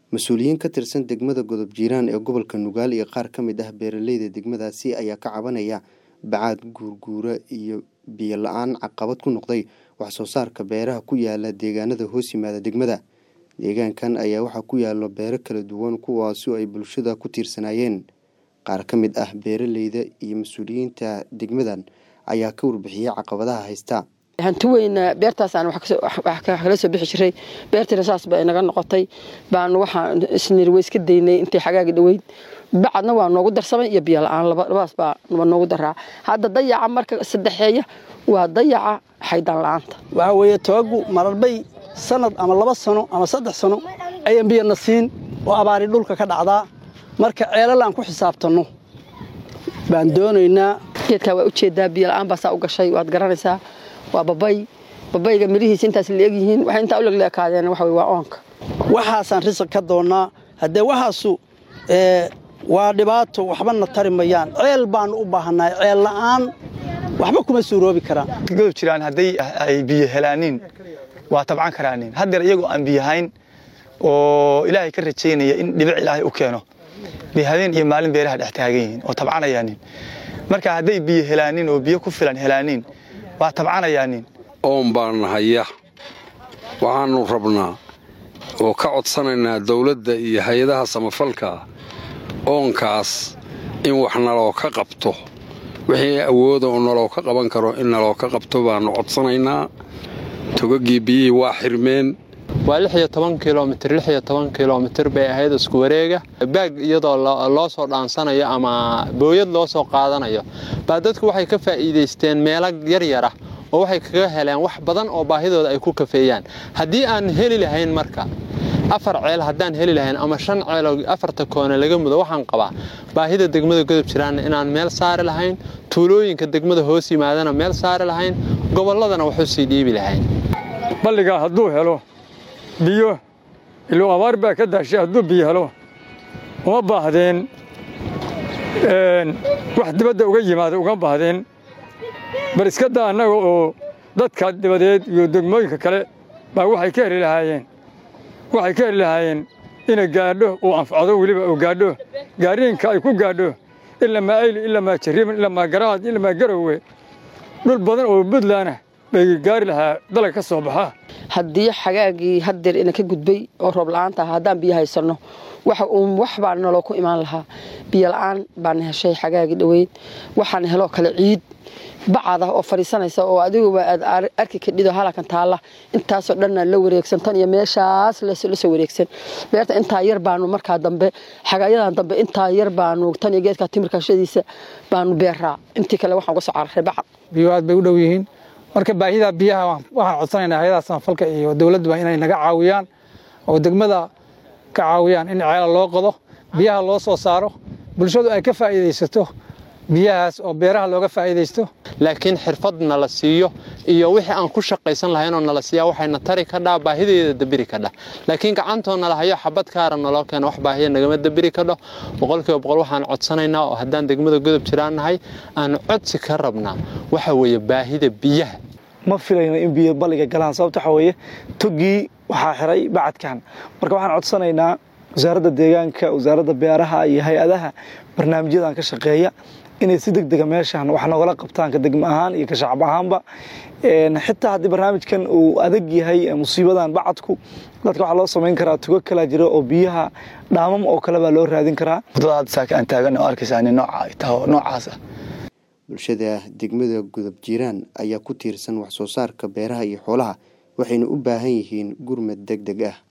mas-uuliyiin ka tirsan degmada godob jiiraan ee gobolka nugaal iyo qaar ka mid ah beeraleyda degmadaasi ayaa ka cabanaya bacaad guurguura iyo biyo la-aan caqabad ku noqday wax soo saarka beeraha ku yaala deegaanada hoos yimaada degmada deegaankan ayaa waxaa ku yaalo beero kala duwan kuwaasi oo ay bulshada ku tiirsanaayeen qaar ka mid ah beeraleyda iyo mas-uuliyiinta degmadan ayaa ka warbixiyey caqabadaha haysta hanti weyna beertaasaan wax kala soo bixi jiray beertiina saas ba inaga noqotay baan waxaan isniri way iska daynay intay xagaagi dhoweyd bacadna waa noogu darsamay iyo biyo la-aan labadaas baa noogu daraa hadda dayaca marka saddexeeya waa dayaca xaydaan la-aanta waxaa weeye tobagu mararbay sanad ama laba sano ama saddex sano ayaan biyana siin oo abaari dhulka ka dhacdaa marka ceelal aan ku xisaabtanno baan doonaynaa geedkaa waa ujeedaa biyo la-aan baasaa u gashay waad garanaysaa waa babay babayga mirihiisa intaas leeg yihiin waxay intaa u legleekaadeen waxa waa oonka waxaasaan risaq ka doonnaa haddee waxaasu waa dhibaato waxbana tari mayaan ceel baanu u baahannahay ceel la'aan waxba kuma suuroobi karaan godob jiraan hadday ay biyo helaaniin waa tabcan karaanin haddeer iyagoo aan biyahayn oo ilaahay ka rajaynaya in dhibic ilaahay u keeno bay habeen iyo maalin beeraha dhex taagan yihiin oo tabcanayaanin marka hadday biyo helaanin oo biyo ku filan helaaniin waa tabcanayaanin oon baan haya waxaannu rabnaa oo ka codsanaynaa dawladda iyo hay-adaha samafalka oonkaas in wax naloo ka qabto wixii awooda oo naloo ka qaban karo in naloo ka qabto baannu codsanaynaa togaggii biyihii waa xirmeen waa lix iyo toban kilomitir lix iyo toban kilomitir bay ahayd isku wareega baag iyadoo loo soo dhaansanayo ama booyad loo soo qaadanayo baa dadku waxay ka faa'iidaysteen meelo yaryara oo waxay kaga heleen wax badan oo baahidooda ay ku kafeeyaan haddii aan heli lahayn marka afar ceel haddaan heli lahayn ama shan ceeloo afarta koone laga mudo waxaan qabaa baahida degmada godob jiraanna inaan meel saari lahayn tuulooyinka degmada hoos yimaadana meel saari lahayn gobolladana waxu sii dhiibi lahayn balligaa hadduu helo biyo iluu abaar baa ka daashay hadduu biyo helo uma baahdeen wax dibadda uga yimaada uga baahdeen bal iska daa annaga oo dadka dibadeed iyo degmooyinka kale baa waxay ka heli lahaayeen waxay ka heli lahaayeen inay gaadho uu anfacdo weliba uu gaadho gaariinka ay ku gaadho ilamaa ayli ilamaa jariiman ilamaa garaad ilamaa garowe dhul badan oo buntlandah bay gaari lahaa dalag ka soo baxa haddii xagaagii haddeer ina ka gudbay oo roob la-aanta ah haddaan biyo haysanno waxa uun wax baa naloo ku imaan lahaa biyo la-aan baana heshay xagaagii dhoweyd waxaana heloo kale ciid bacada oo fadhiisanaysa oo adiguba aad arki kadhido halakan taalla intaasoo dhanna la wareegsan tan iyo meeshaas la soo wareegsan beerta intaa yar baanu markaa dambe xagaayadan dambe intaa yar baanu tan iyo geedka timirkashadiisa baanu beeraa intii kale waxaan uga soo cararay bacad biyo aad bay u dhow yihiin marka baahida biyaha waxaan codsanaynaa hay-adaha samafalka iyo dowladduba inay naga caawiyaan oo degmada ka caawiyaan in ceela loo qodo biyaha loo soo saaro bulshadu ay ka faa'iidaysato biyahaas oo beeraha looga faa'iidaysto laakiin xirfad nala siiyo iyo wixii aan ku shaqaysan lahaynoo nala siiyaa waxayna tari kadhaa baahideeda dabiri kadha laakiin gacantoo nala hayo xabad kaara naloo keeno wax baahiya nagama dabiri kadho boqolkiiba boqol waxaan codsanaynaa oo haddaan degmada godob jiraan nahay aan codsi ka rabnaa waxa weeye baahida biyaha ma filayno in biyo balliga galaan sababta waxaa weeye toggii waxaa xiray bacadkan marka waxaan codsanaynaa wasaaradda deegaanka wasaaradda beeraha iyo hay-adaha barnaamijyadan ka shaqeeya inay si deg dega meeshan wax nogala qabtaan ka degmo ahaan iyo ka shacab ahaanba xitaa haddii barnaamijkan uu adag yahay musiibadan bacadku dadka waxaa loo samayn karaa tugo kalaa jira oo biyaha dhaamam oo kale baa loo raadin karaa wadada hadda saaka aan taagan oo arkaysaa nin nooca ay taho noocaas ah bulshada degmada godob jiiraan ayaa ku tiirsan wax soo saarka beeraha iyo xoolaha waxayna u baahan yihiin gurmad deg deg ah